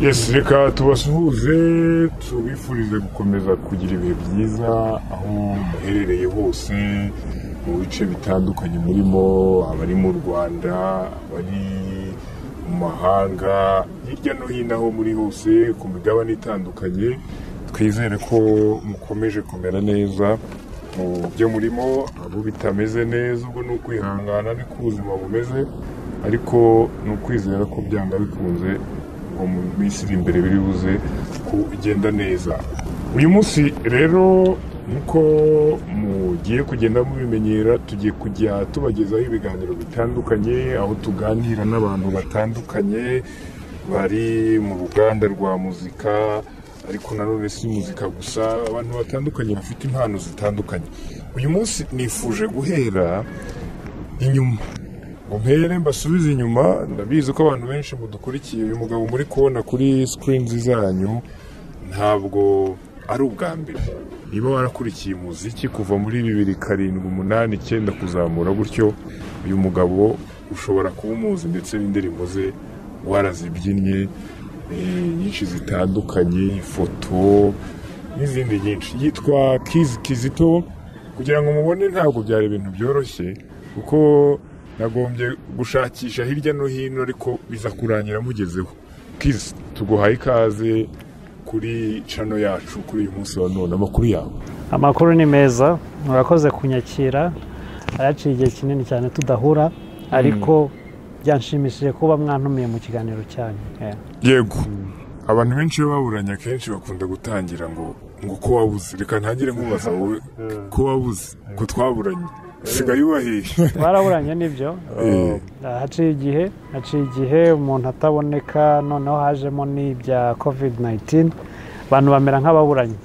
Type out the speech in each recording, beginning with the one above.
yesi reka tubasuhuze tubifurize gukomeza kugira ibihe byiza aho muherereye hose mu bice bitandukanye murimo abari mu rwanda abari mu mahanga hirya no hino aho muri hose ku migabane itandukanye twizere ko mukomeje kumera neza mu byo murimo abo bitameze neza ubwo ni ukwihangana niko ubuzima bumeze ariko ni ukwizera ko byanga bikunze ngo mu minsi iri imbere biri buze kugenda neza uyu munsi rero nk'uko mugiye kugenda mubimenyera tugiye kujya tubagezaho ibiganiro bitandukanye aho tuganira n'abantu batandukanye bari mu ruganda rwa muzika ariko nanone si muzika gusa abantu batandukanye bafite impano zitandukanye uyu munsi nifuje guhera inyuma ngo mpere mbasubize inyuma ndabizi ko abantu benshi mudukurikiye uyu mugabo muri kubona kuri sikirini zanyu ntabwo ari ubwa mbere niba warakurikiye umuziki kuva muri bibiri karindwi umunani icyenda kuzamura gutyo uyu mugabo ushobora kuba umuzi ndetse n'indirimbo ze warazibyinnye eh, nyinshi zitandukanye ifoto n'izindi nyinshi yitwa kizi kizito kugira ngo mubone ntabwo byari ibintu byoroshye kuko nagombye gushakisha hirya no hino ariko biza kurangira mugezeho kizi tuguhaye ikaze kuri cano yacu kuri uyu munsi wa none amakuru yawe amakuru ni meza murakoze kunyakira araciye igihe kinini cyane tudahura ariko byanshimishije kuba mwantumiye mu kiganiro cyanyu Eh, yego abantu benshi iyo baburanye akenshi bakunda gutangira ngo ngo ko wabuze reka ntangire nkubaza wowe ko wabuze ko twaburanye usigaye ubahiye twaraburanye nibyo Eh. haciye igihe haciye igihe umuntu ataboneka noneho hajemo n'ibya covid 19 abantu bamera nk'ababuranye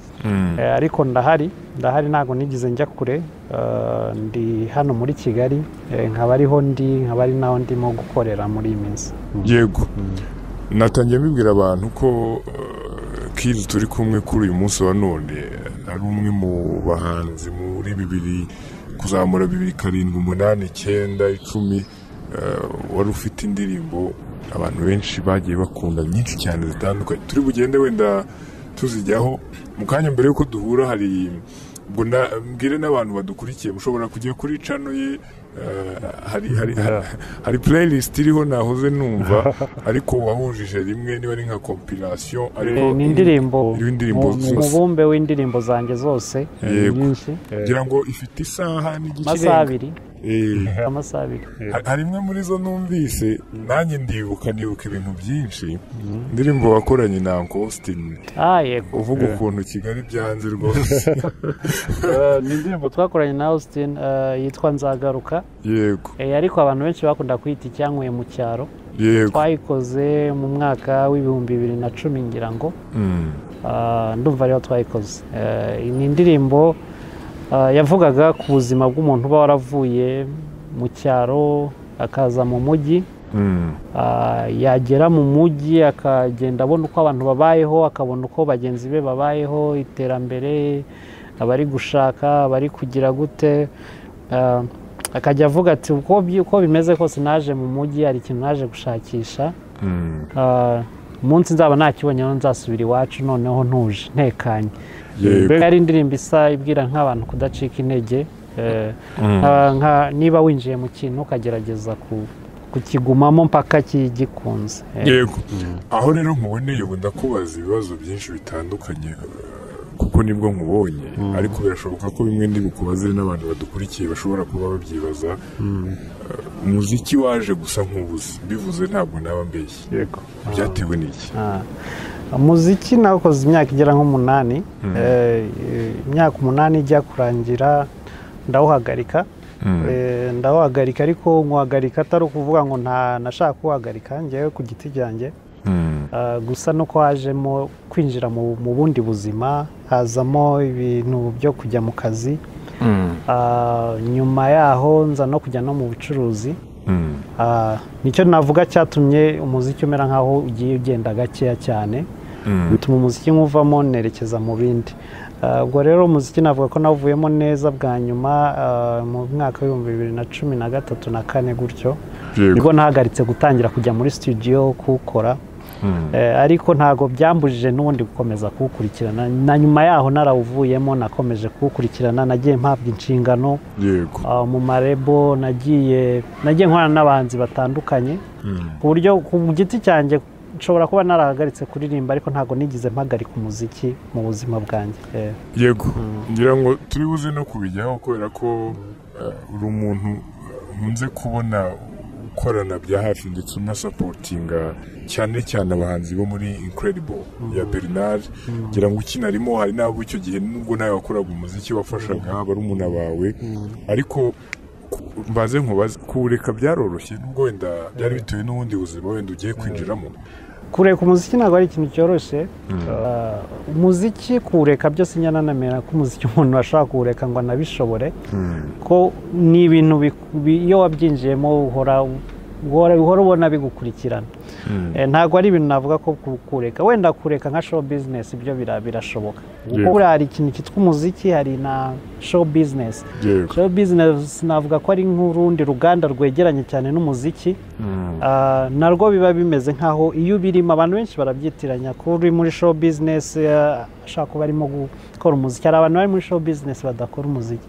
Eh, ariko ndahari ndahari ntabwo nigize njya kure Eh, ndi hano muri kigali Eh, nkaba ariho ndi nkaba ari naho ndimo gukorera muri iyi minsi yego natangiye mbibwira abantu ko eh, kizi turi kumwe kuri uyu munsi wa none ari umwe mu bahanzi muri bibiri kuzamura bibiri karindwi umunani icyenda icumi eh, wari ufite indirimbo abantu benshi bagiye bakunda nyinshi cyane zitandukanye turi bugende wenda tuzijyaho mu kanya mbere y'uko duhura hari ubwo na- mbwire n'abantu badukurikiye mushobora kujya kuri cano ye eh, hari hari hari- hari playlist iriho nahoze numva ariko wahujije rimwe niba ari nka compilation ariko Eh, ni indirimbo iriho indirimbo mu- mu zose. mubumbe w'indirimbo zanjye zose Yego. nyinshi kugira ngo ifite isaha amasaha n'igice abiri amasaha abiri Ha- hari imwe muri zo numvise nanjye ndibuka ndibuka ibintu byinshi indirimbo wakoranye na Uncle Austin ah yego uvuga ukuntu Kigali byanze rwose ni indirimbo twakoranye na austin eh, yitwa nzagaruka yego Eh, ariko abantu benshi bakunda kwita icyankuye mu cyaro yego twayikoze mu mwaka w'ibihumbi bibiri na cumi ngira ngo Mm. Ah, ndumva ariho twayikoze Eh, ni indirimbo ah, yavugaga ku buzima bw'umuntu uba waravuye mu cyaro akaza mu mujyi Mm. Ah, yagera mu mujyi akagenda abona uko abantu babayeho akabona uko bagenzi be babayeho iterambere abari gushaka abari kugira gute Ah, akajya avuga ati uko byi- uko bimeze kose naje mu mujyi hari ikintu naje gushakisha Mm. Ah, umunsi nzaba nakibonyeho nzasubira iwacu noneho ntuje ntekanye Yego. yari indirimbo isa ibwira nk'abantu kudacika intege eh, nka- nka- niba winjiye mu kintu ukagerageza ku- kukigumamo mpaka ki- gikunze Eh, yego aho rero nkuboneye ubu ndakubaza ibibazo byinshi bitandukanye eh, kuko nibwo nkubonye ariko birashoboka ko bimwe ndi bukubaze n'abantu badukurikiye bashobora kuba babyibaza Eh, umuziki waje gusa nk'ubuze bivuze ntabwo naba mbeshye yego byatewe n'iki ah. umuziki nawukoze imyaka igera nk'umunani Eh, eh, imyaka umunani ijya kurangira ndawuhagarika Eh, ndawuhagarika ariko nkuhagarika atari ukuvuga ngo nta nashaka kuwuhagarika ngewe ku giti cyanjye Ah, gusa nuko hajemo kwinjira mu mu bundi buzima hazamo ibintu byo kujya mu kazi Ah, nyuma yaho nza no kujya no mu bucuruzi Ah, nicyo navuga cyatumye umuziki umera nk'aho ugiye ugenda gakeya cyane bituma umuziki nk'uvamo nerekeza mu bindi Ah, ubwo rero umuziki navuga ko nawuvuyemo neza bwa nyuma ah, mu mwaka w'ibihumbi bibiri na cumi na gatatu na kane gutyo yego nibwo nahagaritse gutangira kujya muri studio kuwukora Eh, ariko ntabwo byambujije n'ubundi gukomeza kuwukurikirana na nyuma yaho narawuvuyemo nakomeje kuwukurikirana nagiye mpabwa inshingano yego ah, mu marebo nagiye nagiye nkorana n'abahanzi batandukanye ku buryo ku giti cyanjye nshobora kuba narahagaritse kuririmba ariko ntabwo nigeze mpagarika umuziki mu buzima bwanjye Eh, yego ngira ngo turi buze no kubijyaho kubera ko eh, uri umuntu nkunze kubona ukorana bya hafi ndetse unasapotinga cyane cyane abahanzi bo muri incredible ya bernard ngira ngo ukinarimo hari n'abo icyo gihe nubwo nawe wakoraga umuziki wafashaga barumuna bawe ariko mbaze nkubaze kuwureka byaroroshye nubwo wenda byari bitewe n'ubundi buzima wenda ugiye kwinjiramo kureka umuziki ntabwo ari ikintu cyoroshye Ah, umuziki kuwureka byose nyananamera ko umuziki umuntu ashobora kuwureka ngo anabishobore ko ni ibintu biku- bi- iyo wabyinjiyemo uhora uhora uhora ubona bigukurikirana Eh, ntabwo ari ibintu navuga ko ku- kureka wenda kureka nka show business ibyo bira- birashoboka kuko Yego. buriya hari ikintu cyitwa umuziki hari na show business yego show business navuga ko ari nk'urundi ruganda rwegeranye cyane n'umuziki Ah, narwo biba bimeze nk'aho iyo ubirimo abantu benshi barabyitiranya ko uri muri show business ah, ashaka kuba arimo gukora umuziki hari abantu bari muri show business badakora umuziki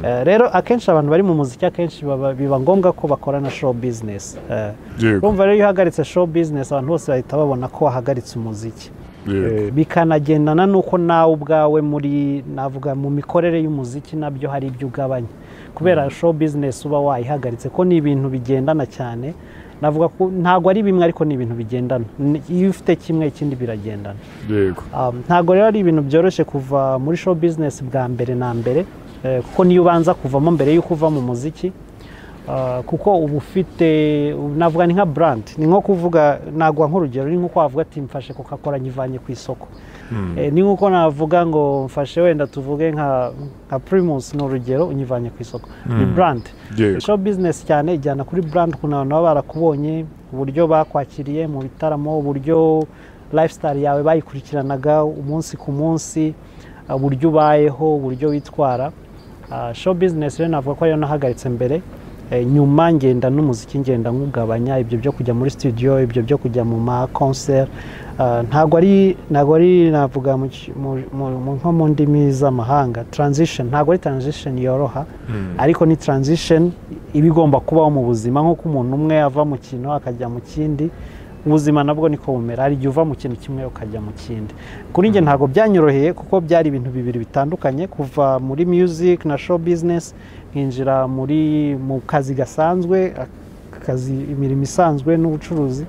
Eh, rero akenshi abantu bari mu muziki akenshi baba- biba ngombwa ko bakora na show business Eh, yego urumva rero iyo uhagaritse show business abantu bose bahita babona ko wahagaritse umuziki yego bikanagendana n'uko nawe ubwawe muri navuga mu mikorere y'umuziki nabyo hari ibyo ugabanya kubera show business uba wayihagaritse ko ni ibintu bigendana cyane navuga ko ntabwo ari bimwe ariko ni ibintu bigendana Ni- iyo ufite kimwe ikindi biragendana yego Um, ntabwo rero ari ibintu byoroshye kuva muri show business bwa mbere na mbere eh, kuko niyo ubanza kuvamo mbere y'uko uva mu muziki Ah, kuko uba ufite ubu navuga ni nka brand ni nko kuvuga nagwa nk'urugero ni nko wavuga ati mfashe coca cola nyivanye ku isoko Eh, ni nkuko navuga ngo mfashe wenda tuvuge nka nka primus ni urugero unyivanye ku isoko ni brand Yego. show business cyane ijyana kuri brand ukuntu abantu baba barakubonye uburyo bakwakiriye mu bitaramo uburyo lifestyle yawe bayikurikiranaga umunsi ku munsi uh, uburyo ubayeho uburyo witwara Uh, show business rero navuga ko ariyo nahagaritse mbere Eh, nyuma ngenda n'umuziki ngenda nkugabanya ibyo byo kujya muri studio ibyo byo kujya mu ma concert Uh, ntabwo ari ntabwo ari navuga mu ki- mu- mu- mu- nko mu ndimi z'amahanga transition ntabwo ari transition yoroha ariko ni transition iba igomba kubaho mu buzima nk'uko umuntu umwe ava mu kintu akajya mu kindi ubuzima nabwo niko bumera hari igihe uva mu kintu kimwe ukajya mu kindi kuri njye ntabwo byanyoroheye kuko byari ibintu bibiri bitandukanye kuva muri music na show business nkinjira muri mu kazi gasanzwe akazi imirimo isanzwe n'ubucuruzi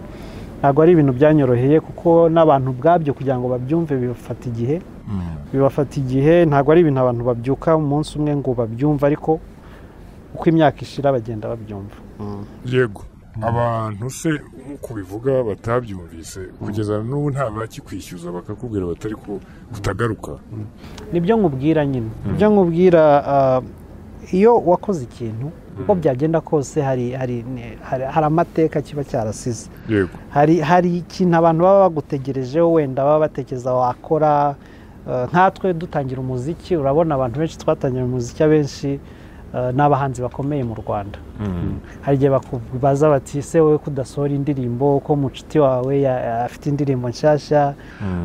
ntabwo ari ibintu byanyoroheye kuko n'abantu ubwabyo kugira ngo babyumve bibafata igihe bibafata igihe ntabwo ari ibintu abantu babyuka umunsi umwe ngo babyumve ariko uko imyaka ishira bagenda babyumva yego abantu se nk'uko ubivuga batabyumvise kugeza n'ubu nta bakikwishyuza bakakubwira batari ko kutagaruka nibyo nkubwira nyine nibyo nkubwira ah, iyo wakoze ikintu uko byagenda kose hari hari hari hari amateka kiba cyarasize yego hari hari ikintu abantu baba bagutegerejeho wenda baba batekereza wakora eh, nkatwe dutangira umuziki urabona abantu benshi twatangira umuziki abenshi eh, ni abahanzi bakomeye mu rwanda hari igihe bakubaza bati ese wowe kudasohora indirimbo ko mucuti wawe ya- ya- afite indirimbo nshyashya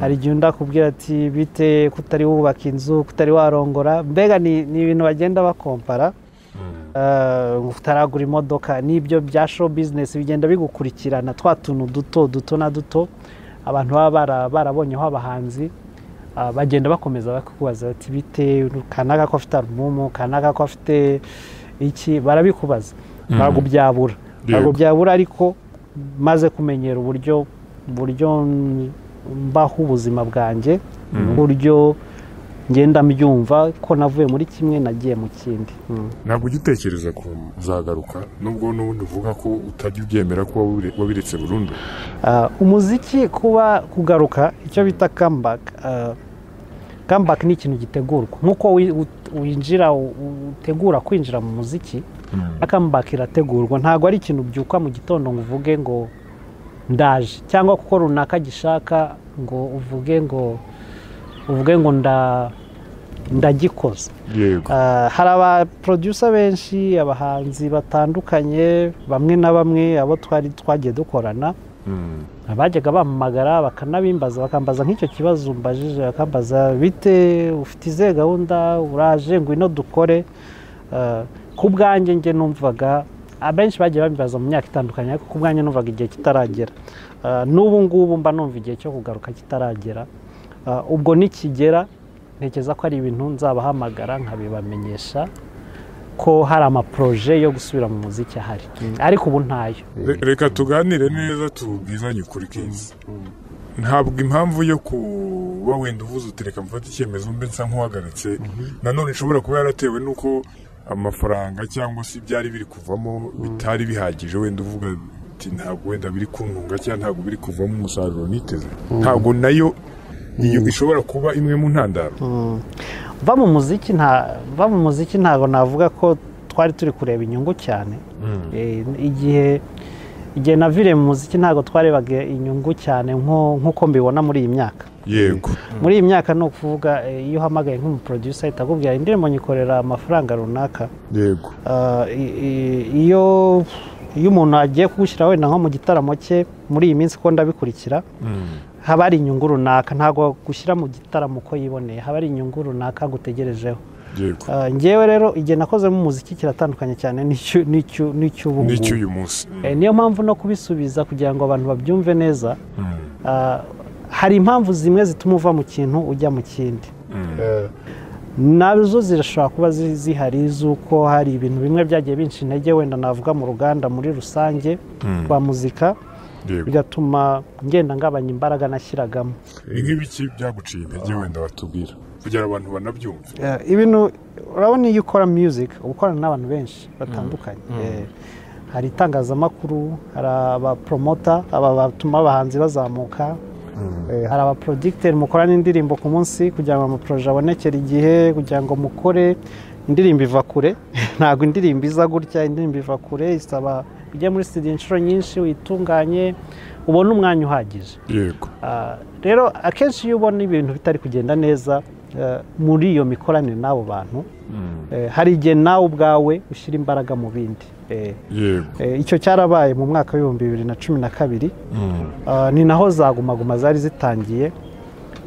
hari igihe undi akubwira ati bite kutari wubaka inzu kutari warongora mbega ni ni ibintu bagenda bakompara Uh, utaragura imodoka nibyo bya show business bigenda bigukurikirana twa tuntu duto duto na duto abantu baba bara- barabonyeho abahanzi uh, bagenda bakomeza bakubaza bati bite kanaka ko afite alubumu kanaka ko afite iki barabikubaza ntabwo byabura ntabwo byabura ariko maze kumenyera uburyo uburyo mm, mbaho ubuzima bwanjye uburyo ngenda mbyumva ko navuye muri kimwe nagiye mu kindi Mm. ntabwo ujya utekereza ko uzagaruka nubwo n'ubundi uvuga ko utajya ubyemera ko wabire- wabiretse burundu Ah, umuziki kuba kugaruka icyo bita comeback ah, comeback ni ikintu gitegurwa nk'uko wi- ut- winjira u- u- utegura kwinjira mu muziki na comeback irategurwa ntabwo ari ikintu byuka mu gitondo ngo uvuge ngo ndaje cyangwa kuko runaka gishaka ngo uvuge ngo uvuge ngo nda ndagikoze yego Ah, hari abaproducer benshi abahanzi batandukanye bamwe na bamwe abo twari twagiye dukorana bajyaga bampamagara bakanabimbaza bakambaza nk'icyo kibazo mbajije bakambaza bite ufite izihe gahunda uraje ngwino dukore Eh, ku bwanjye njye numvaga abenshi bagiye babibaza mu myaka itandukanye ariko ku bwanjye numvaga igihe kitaragera Eh, n'ubu ngubu mba numva igihe cyo kugaruka kitaragera Eh, ubwo nikigera ntekereza ko ari ibintu nzabahamagara nkabibamenyesha ko hari amaporoje yo gusubira mu muziki ahari ariko ubu ntayo Re- reka tuganire neza tubwizanye ukuri keza ntabwo impamvu yo kuba wenda uvuze uti reka mfate icyemezo mbe nsa nk'uhagaritse nanone ishobora kuba yaratewe n'uko amafaranga cyangwa se ibyari biri kuvamo bitari bihagije wenda uvuga ati ntabwo wenda biri kuntunga cyangwa ntabwo biri kuvamo umusaruro niteze ntabwo nayo iyo ishobora kuba imwe mu ntandaro va mu muziki nta va mu muziki ntabwo navuga ko twari turi kureba inyungu cyane Eh, igihe igihe naviriye mu muziki ntabwo twarebaga inyungu cyane nko- nk'uko mbibona muri iyi myaka yego muri iyi myaka ni ukuvuga eh, iyo uhamagaye nk'umuproducer ahita akubwira indirimbo nyikorera amafaranga runaka yego Ah, i- i- iyo iyo umuntu agiye kugushyira wenda nko mu gitaramo cye muri iyi minsi ko ndabikurikira haba hari inyungu runaka ntabwo gushyira mu gitaramo uko yiboneye haba hari inyungu runaka gutegerejeho yego Ah, njyewe rero igihe nakozemo umuziki kiratandukanye cyane n'icyu- n'icyu- n'icy'ubu n'icyo uyu ngubu munsi Eh, niyo mpamvu no kubisubiza kugira ngo abantu babyumve neza ah, hari impamvu zimwe zituma uva mu kintu ujya mu kindi Eh, nazo zirashobora kuba zi- zihari z'uko hari ibintu bimwe byagiye binshi intege wenda navuga mu ruganda muri rusange rwa muzika yego bigatuma ngenda ngabanya imbaraga nashyiragamo Ni nk'ibiki byaguciye intege wenda watubwira kugira abantu banabyumve Eh, ibintu urabona iyo ukora music uba ukorana n'abantu benshi batandukanye Eh, hari itangazamakuru hari abapromota aba batuma abahanzi bazamuka Eh, hari abaprodigiteri mukorana indirimbo ku munsi kugira ngo amaporoje abonekere igihe kugira ngo mukore indirimbo iva kure ntabwo indirimbo iza gutya indirimbo iva kure isaba ujye muri studio inshuro nyinshi uyitunganye ubone umwanya uhagije yego Ah, rero akenshi iyo ubona ibintu bitari kugenda neza eh, muri iyo mikoranire n'abo bantu eh, hari igihe nawe ubwawe ushyira imbaraga mu bindi Eh, yego eh, icyo cyarabaye mu mwaka w'ibihumbi bibiri na cumi na kabiri Ah, ni naho za gumaguma zari zitangiye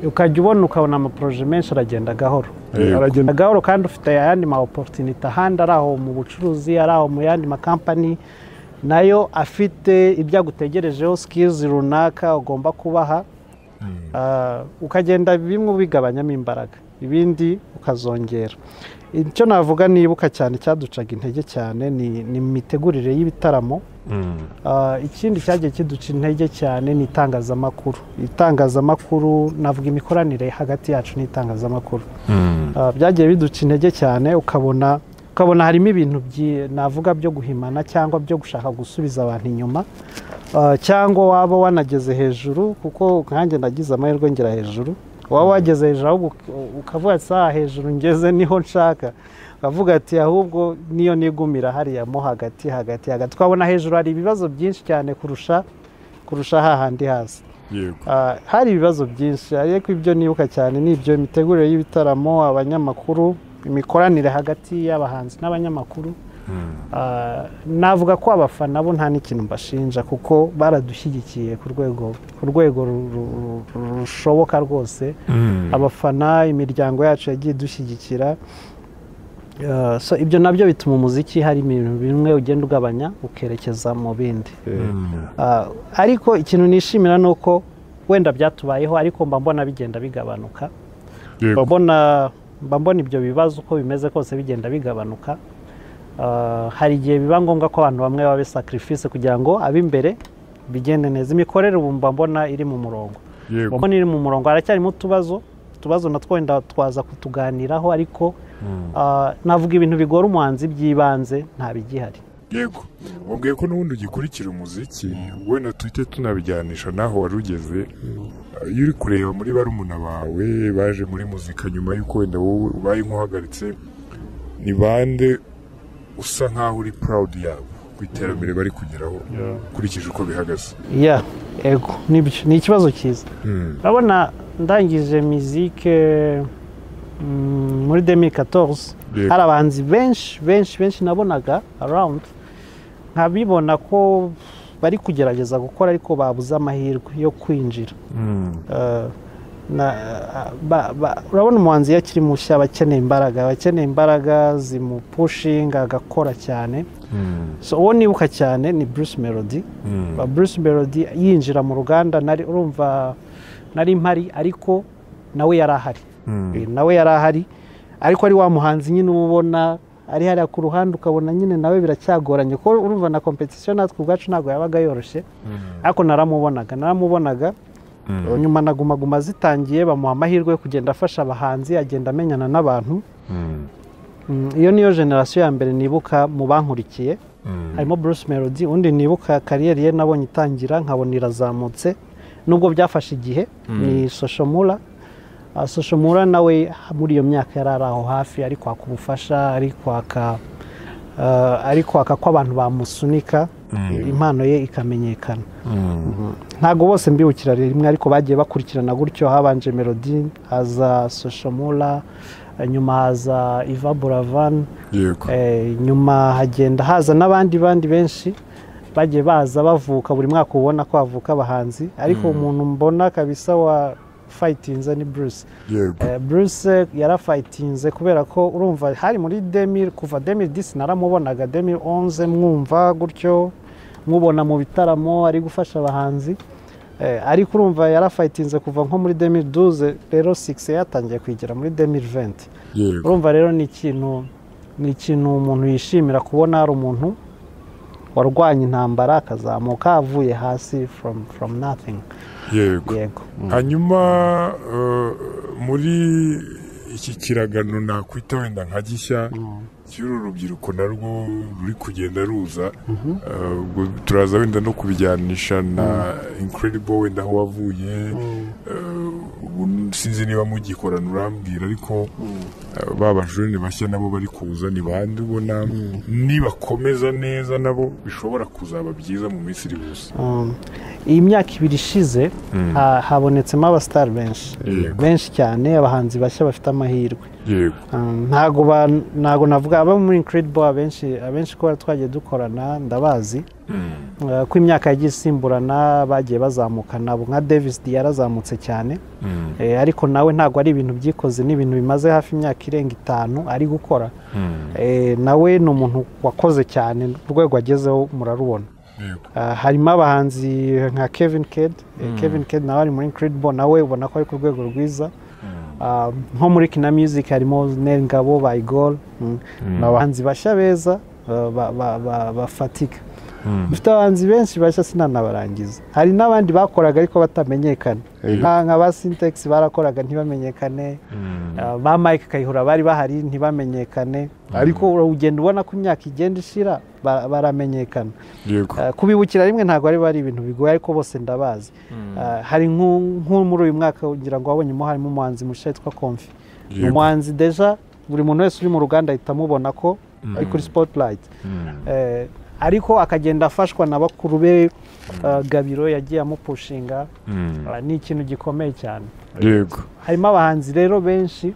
ukajya ubona ukabona amaporoje menshi aragenda gahoro Yego. aragenda gahoro kandi ufite ayandi ma oporutinite ahandi ari aho mu bucuruzi ari aho mu yandi makampani nayo afite ibyo agutegerejeho sikilizi runaka ugomba kubaha Ah, ukagenda bimwe ubigabanyamo imbaraga ibindi ukazongera icyo navuga nibuka cyane cyaducaga intege cyane ni ni mu mitegurire y'ibitaramo Ah, ikindi cyagiye kiduca intege cyane ni itangazamakuru itangazamakuru navuga imikoranire hagati yacu n'itangazamakuru Ah, byagiye biduca intege cyane ukabona ukabona harimo ibintu byi- navuga byo guhimana cyangwa byo gushaka gusubiza abantu inyuma Ah, cyangwa waba wanageze hejuru kuko nkanjye nagize amahirwe ngera hejuru waba wageze hejuru ahubwo uk- ukavuga ati saa hejuru ngeze niho nshaka ukavuga ati ahubwo niyo nigumira hariya mo hagati hagati hagati ukabona hejuru hari ibibazo byinshi cyane kurusha kurusha hahandi hasi yego Ah, hari ibibazo byinshi ariko ibyo nibuka cyane ni ibyo imitegurire y'ibitaramo abanyamakuru imikoranire hagati y'abahanzi n'abanyamakuru Ah, navuga ko abafana bo nta n'ikintu mbashinja kuko baradushyigikiye ku rwego ku rwego ru- ru- ru- rushoboka rwose abafana imiryango yacu yagiye idushyigikira Ah, so ibyo nabyo bituma umuziki hari ibintu bimwe ugenda ugabanya ukerekeza mu bindi Ah, ariko ikintu nishimira ni uko wenda byatubayeho ariko mba mbona bigenda bigabanuka mba yego mbona mba mbona ibyo bibazo uko bimeze kose bigenda bigabanuka Ah, hari igihe biba ngombwa ko abantu bamwe babe sacrifice kugira ngo ab'imbere bigende neza imikorere ubu mba mbona iri mu murongo mba yego mbona iri mu murongo haracyarimo utubazo utubazo natwo wenda twaza kutuganiraho ariko ah, navuga ibintu bigora umuhanzi by'ibanze nta bigihari yego wabwiye ko n'ubundi ugikurikira umuziki wenda tuhite tunabijyanisha n'aho wari ugeze iyo uri kureba muri barumuna bawe baje muri muzika nyuma y'uko wenda wowe ubaye nk'uhagaritse ni bande usa nk'aho uri proud yabo ku iterambere bari kugeraho ukurikije uko bihagaze ya ego nibyo ni ikibazo cyiza urabona ndangije mizike mm, muri 2014 Yego. hari abahanzi benshi benshi benshi nabonaga around nkabibona ko bari kugerageza gukora ariko babuze amahirwe yo kwinjira Eh, na- ba- ba- urabona umuhanzi iyo akiri mushya aba akeneye imbaraga aba akeneye imbaraga zimupushinga agakora cyane so uwo nibuka cyane ni bruce melody Ba- bruce melody yinjira mu ruganda nari urumva nari mpari ariko nawe yari ahari Eh, nawe yari ahari ariko ari wa muhanzi nyine uba ubona ari hariya ku ruhande ukabona nyine nawe biracyagoranye kuko urumva na kompetisiyo natwe ubwacu ntabwo yabaga yoroshye ariko naramubonaga naramubonaga nyuma na guma guma zitangiye bamuha amahirwe yo kugenda afasha abahanzi agenda amenyana n'abantu Mm, iyo niyo generasiyo ya mbere nibuka mu bankurikiye harimo Bruce Melody undi nibuka kariyeri ye nabonye itangira nkabona irazamutse nubwo byafashe igihe ni Soshomura Ah, Soshomura nawe muri iyo myaka yari ari aho hafi ari kwaka ubufasha ari kwaka ah, ari kwaka ko abantu bamusunika impano ye ikamenyekana ntabwo bose mbibukira rimwe ariko bagiye bakurikirana gutyo habanje Melody haza Soshomura nyuma haza Iva Buravan yego Eh, nyuma hagenda haza n'abandi bandi benshi bagiye baza bavuka buri mwaka ubona ko havuka abahanzi ariko umuntu mbona kabisa wa fayitinze ni bruce yego Eh, bruce yarafayitinze kubera ko urumva hari muri demir kuva demir disi naramubonaga demir onze mwumva gutyo mwubona mu bitaramo ari gufasha abahanzi Eh, ariko urumva yarafayitinze kuva nko muri demir duze rero sigisi yatangiye kwigira muri demir venti yego urumva rero ni ikintu ni ikintu umuntu yishimira kubona hari umuntu warwanya intambara akazamuka avuye hasi from from nothing yego yego hanyuma eh, muri iki kiragano nakwita wenda nka gishya cy'uru rubyiruko narwo ruri kugenda ruza Eh, ubwo turaza wenda no kubijyanisha na incredible wenda aho wavuye Eh, ubu sinzi niba mugikorana urambwira ariko eh, ba bajene bashya nabo bari kuza ni bande ubona nibakomeza neza nabo bishobora kuzaba byiza mu minsi iri buze Um, iyi myaka ibiri ishize ha- habonetsemo abasitari benshi Yego. benshi cyane abahanzi bashya bafite amahirwe yego Um, ntago ba- ntago navuga abo muri incredible abenshi abenshi ko twagiye dukorana ndabazi Uh, ko imyaka yagiye isimburana bagiye bazamuka nabo nka davis di yarazamutse cyane Eh, ariko nawe ntago ari ibintu byikoze ni ibintu bimaze hafi imyaka irenga itanu ari gukora Eh, nawe ni umuntu wakoze cyane urwego agezeho murarubona yego Uh, harimo abahanzi nka kevin ked kevin ked nawe ari muri incredible nawe ubona ko ari ku rwego rwiza Uh, nko muri kina music harimo nengabo bayigol ni abahanzi bashya beza uh, ba- ba- ba- bafatika dufite abahanzi benshi bashya sinanabarangiza hari n'abandi bakoraga ariko batamenyekana Nka- nka ba sintex barakoraga ntibamenyekane Uh, ba mike kayihura bari bahari ntibamenyekane ariko ugenda ubona ko imyaka igenda ishira ba- baramenyekana yego Uh, kubibukira rimwe ntabwo ari ari ibintu bigoye ariko bose ndabazi Uh, hari nk'u- nk'u muri uyu mwaka ngira ngo wabonyemo harimo umuhanzi mushya witwa komfi Ni Yego. umuhanzi deja buri muntu wese uri mu ruganda ahita amubona ko ari kuri spotlight Eh, ariko akagenda afashwa na bakuru be uh, gabiro yagiye amupushinga Uh, ni ikintu gikomeye cyane yego harimo abahanzi rero benshi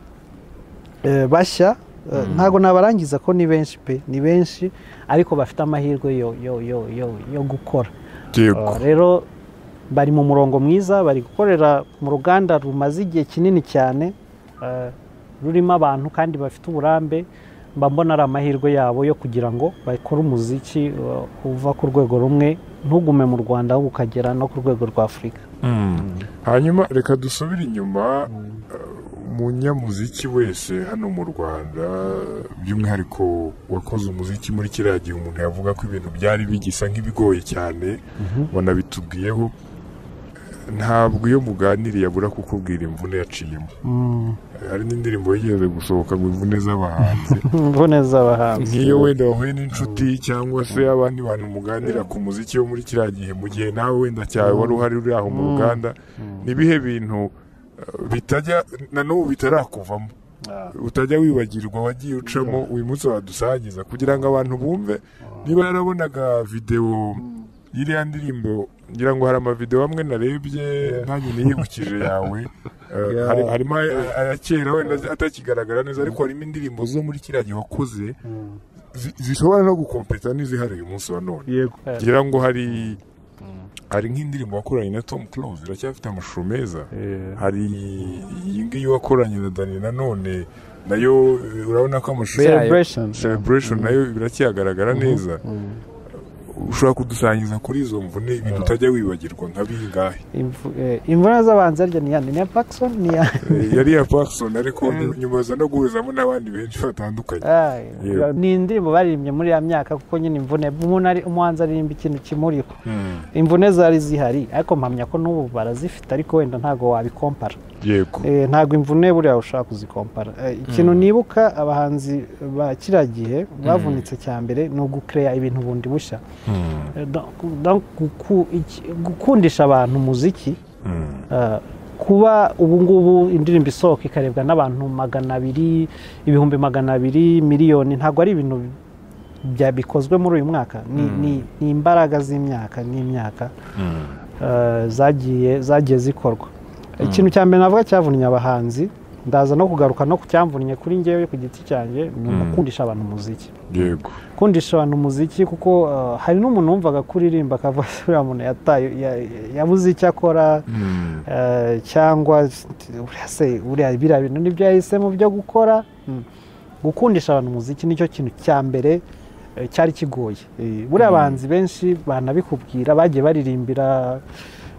eh, bashya eh, ntabwo nabarangiza ko ni benshi pe ni benshi ariko bafite amahirwe yo, yo, yo, yo, yo gukora yego rero bari mu murongo mwiza bari gukorera mu ruganda rumaze igihe kinini cyane eh, rurimo abantu kandi bafite uburambe mba mbona ari amahirwe yabo yo kugira ngo bakore umuziki eh, uva ku rwego rumwe ntugume mu rwanda ahubwo ukagera no ku rwego rwa afurika hanyuma reka dusubire inyuma eh, umunyamuziki wese hano mu rwanda by'umwihariko wakoze umuziki muri kiriya gihe umuntu yavuga ko ibintu byari bigisa nk'ibigoye cyane banabitubwiyeho ntabwo iyo muganiriye abura kukubwira imvune yaciyemo Eh, hari n'indirimbo yigeze gusohoka ngo imvune z'abahanzi imvune z'abahanzi nk'iyo wenda wahuye n'inshuti cyangwa se abandi bantu muganira ku muziki wo muri kiriya gihe mu gihe nawe wenda cyawe wari uhari uri aho mu ruganda n'ibihe bintu eh, bitajya na n'ubu bitarakuvamo utajya wibagirwa wagiye ucamo uyu munsi wadusangiza kugira ngo abantu bumve niba yarabonaga videwo iriya ndirimbo ngira ngo hari amavidewo amwe narebye nanjye niyibukije yawe Eh, hari- harimo aya- aya kera wenda atakigaragara neza ariko harimo indirimbo zo muri kiriya gihe wakoze zi- zishobora no gukompeta n'izihari uyu munsi wa none yego ngira ngo hari hari nk'indirimbo wakoranye na Tom Close iracyafite amashusho meza Eh, hari iyi ngiyi wakoranye na Dani nanone nayo urabona ko amashusho Yayo. celebration celebration nayo biracyagaragara neza ushobora kudusangiza kuri izo mvune ibintu utajya wibagirwa nka bingahe Imvu- eh, imvura z'abanzarya ni yandi ni iya Paxson ni iya Eh, yari iya Parkson ariko nyuma aza no guhuzamo n'abandi benshi batandukanye Ah, Yeah. ni indirimbo baririmbye muri ya myaka kuko nyine imvune umuntu ari umuhanzi aririmba ikintu kimuriho imvune zari zihari ariko mpamya ko n'ubu barazifite ariko wenda ntabwo wabikompara yego Eh, ntabwo imvune buriya ushaka kuzikompara Eh, ikintu nibuka abahanzi ba kiriya gihe bavunitse cya mbere ni ugukereya ibintu bundi bushya Eh, donc- donc guku- iki- gukundisha abantu umuziki eh, kuba ubu ngubu indirimbo isohoka ikarebwa n'abantu magana abiri ibihumbi magana abiri miliyoni ntabwo ari ibintu bya bikozwe muri uyu mwaka ni, ni, ni imbaraga z'imyaka n'imyaka eh, zagiye zagiye zikorwa ikintu cya mbere navuga cyavunnye abahanzi ndaza no kugaruka no ku cyamvunnye kuri ngewe ku giti cyanjye ni ugukundisha abantu umuziki yego kundisha abantu umuziki kuko eh, hari n'umuntu wumvaga kuririmba akavuga ati uriya muntu yataye ya- yabuze icyo akora eh, cyangwa uriya se uriya biriya bintu nibyo yahisemo byo gukora Mm. gukundisha abantu umuziki nicyo kintu cya mbere eh, cyari kigoye Eh, buriya abahanzi benshi banabikubwira bagiye baririmbira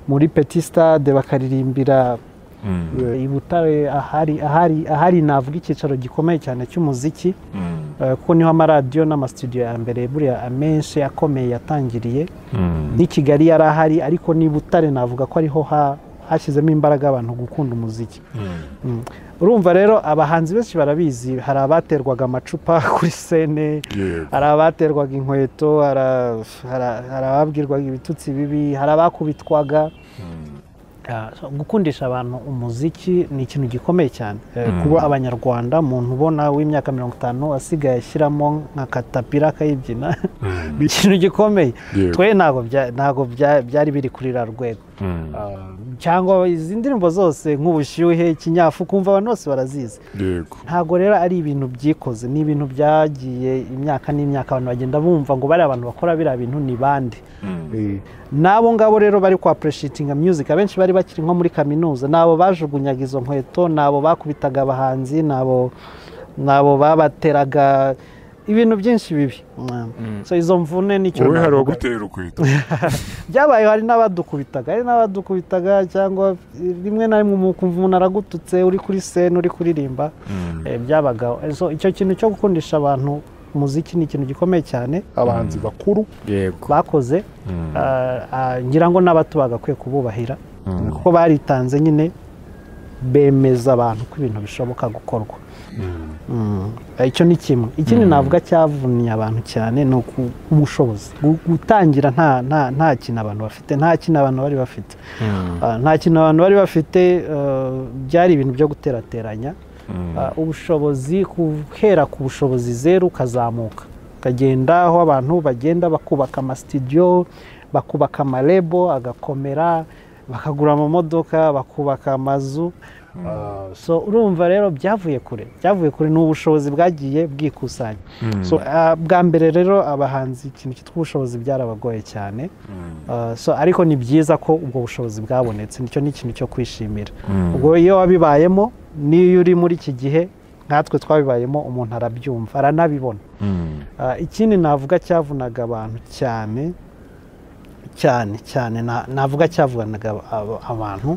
muri peti stade bakaririmbira eh, i butare ahari ahari ahari navuga icyicaro gikomeye cyane cy'umuziki Eh, kuko niho amaradiyo n'amasitudiyo ya mbere buriya amenshi akomeye yatangiriye n'i kigali yari ahari ariko n'i butare navuga ko ariho ha- hashyizemo imbaraga abantu gukunda umuziki Mm. urumva rero abahanzi benshi barabizi hari abaterwaga amacupa kuri sene yego hari abaterwaga inkweto hara- hara- hari ababwirwaga ibitutsi bibi hari abakubitwaga Ah, so gukundisha abantu umuziki ni ikintu gikomeye cyane Eh, kuba abanyarwanda umuntu ubona w'imyaka mirongo itanu asigaye ashyiramo nka katapira akayibyina ni ikintu gikomeye Yego. twe ntabwo bya- ntabwo bya- byari biri kuri ra rwego Ah, cyangwa izi ndirimbo zose nk'ubushyuhe ikinyafu kumva abantu bose barazizi yego ntabwo rero ari ibintu byikoze ni ibintu byagiye imyaka n'imyaka abantu bagenda bumva ngo bariya abantu bakora biriya bintu ni bande eh, n'abo ngabo rero bari kwa pureshitinga music abenshi bari bakiri nko muri kaminuza ni abo bajugunyaga izo nkweto ni abo bakubitaga abahanzi ni abo ni abo babateraga ibintu byinshi bibi so izo mvune nicyo wowe hari navuga. uwagutera ukweto byabaye hari n'abadukubitaga hari n'abadukubitaga cyangwa rimwe na rimwe ukumva umuntu aragututse uri kuri sene uri kuririmba Eh, byabagaho Eh, so icyo kintu cyo gukundisha abantu umuziki ni ikintu gikomeye cyane abahanzi bakuru yego bakoze Ah, ah, ngira ngo n'abato bagakwiye kububahira kuko baritanze nyine bemeza abantu ko ibintu bishoboka gukorwa Mm. Eh, icyo ni kimwe ikindi navuga cyavunnye abantu cyane ni uku- ubushobozi Gu- gutangira nta nta- nta kintu abantu bafite nta kintu abantu bari bafite Ah, nta kintu abantu bari bafite eh, byari ibintu byo guterateranya Ah, ubushobozi guhera ku bushobozi zeru ukazamuka ukagenda aho abantu bagenda bakubaka amasitidiyo bakubaka amarebo agakomera bakagura amamodoka bakubaka amazu Ah, so urumva rero byavuye kure byavuye kure ni ubushobozi bwagiye bwikusanya so ah, bwa mbere rero abahanzi ikintu cyitwa ubushobozi byarabagoye cyane Uh, so ariko ni byiza ko ubwo bushobozi bwabonetse nicyo ni ikintu cyo kwishimira ubwo iyo wabibayemo n'iyo uri muri iki gihe nkatwe twabibayemo umuntu arabyumva aranabibona Uh, ikindi navuga cyavunaga abantu cyane cyane cyane na- navuga cyavunaga aba- abantu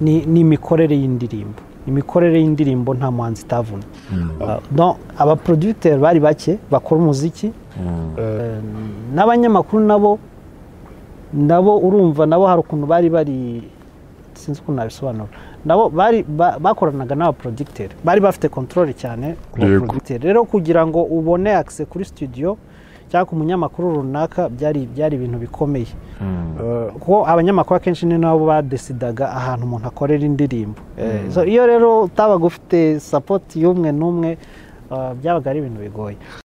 ni ni imikorere y'indirimbo imikorere y'indirimbo nta muhanzi itavuna Uh, donc abaproducteurs bari bake bakora umuziki Eh, n'abanyamakuru nabo nabo urumva nabo hari ukuntu bari bari sinzi ukuntu nabisobanura nabo bari ba- bakoranaga n'abaproducteri bari bafite control cyane ku Yego. baproducteri rero kugira ngo ubone access kuri studio cyangwa ku munyamakuru runaka byari byari ibintu bikomeye eh, kuko abanyamakuru akenshi ni nabo badesidaga ahantu umuntu akorera indirimbo Eh, so iyo rero utabaga ufite sapoti y'umwe n'umwe eh, byabaga ari ibintu bigoye